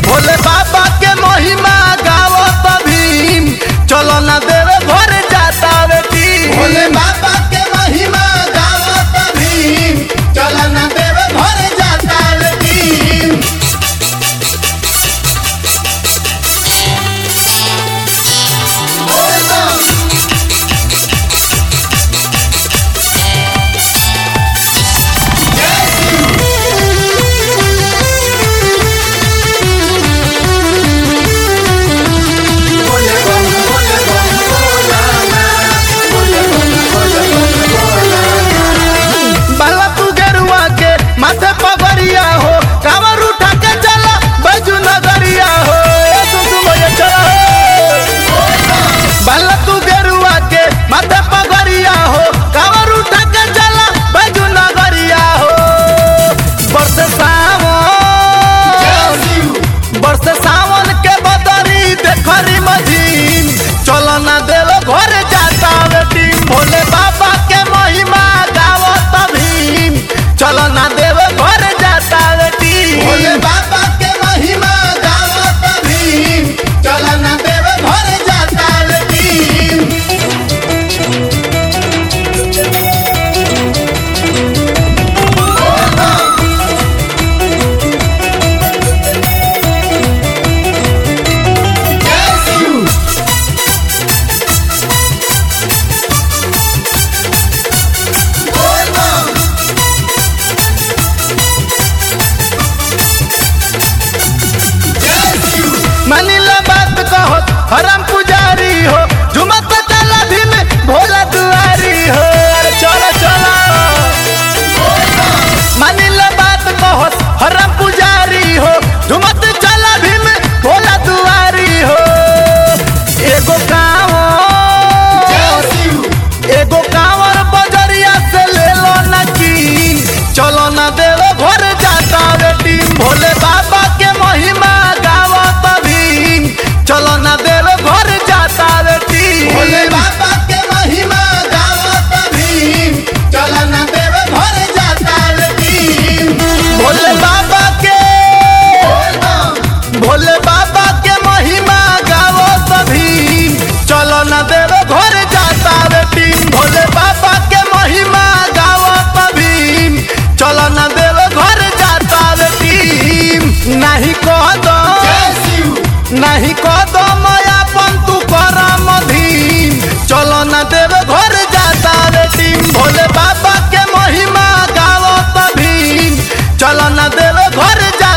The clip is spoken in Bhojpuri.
भोले बाबा के महिमा गावत भीम चलो ना देवे घर जाता बेटी भोले बाबा के महिमा गावत भीम चल न देव घर जाता रे भीम बोले बम बोले बम बोलाना बोले बम बोले बम बोलाना बाला तू गेरुआ के माथे पगड़िया हो कावर उठा के चला बजू नगरिया हो ए सुसु मोये चला हो बाला तू गेरुआ के माथे पगड़िया हो कावर उठा के चला बजू नगरिया हो बरस सावन जय शिव बरस सावन के बदरी देखरी मझीन चलो ना देव घर जाता बेटी भोले बाबा के महिमा गावत भीम चलो ना देव घर जाता बेटी भोले बाबा के महिमा गावत भीम चल न देव घर जाता रे भीम जय शिव बोल बम जय शिव मानिला बात कहो हरम पुजारी हो झुमत चला भीम भोला दुआरी हो अरे चलो चलो मानिला बात कहो हरम पुजारी हो झुमत चला भीम भोला दुआरी हो एगो गाँव जय शिव एगो कांवर बजरिया से ले लो न कीन चलो न देव घर जाता बेटी भोले बाबा के महिमा गावत भीम चलो न देव घर जाता बेटी भोले बाबा के महिमा गावत भीम चल न देव घर जाता रे भीम भोले बाबा के बोल बम भोले बाबा के महिमा गावत भीम चलो न देव घर जाता बेटी भोले बाबा के महिमा गावत भीम चलो न देव घर जाता बेटी नहीं कह दो जय शिव नहीं कह दो माया पंतु करम धीम चलो न देव घर जाता बेटी भोले बाबा के महिमा गावत भीम चलो न देव घर जाता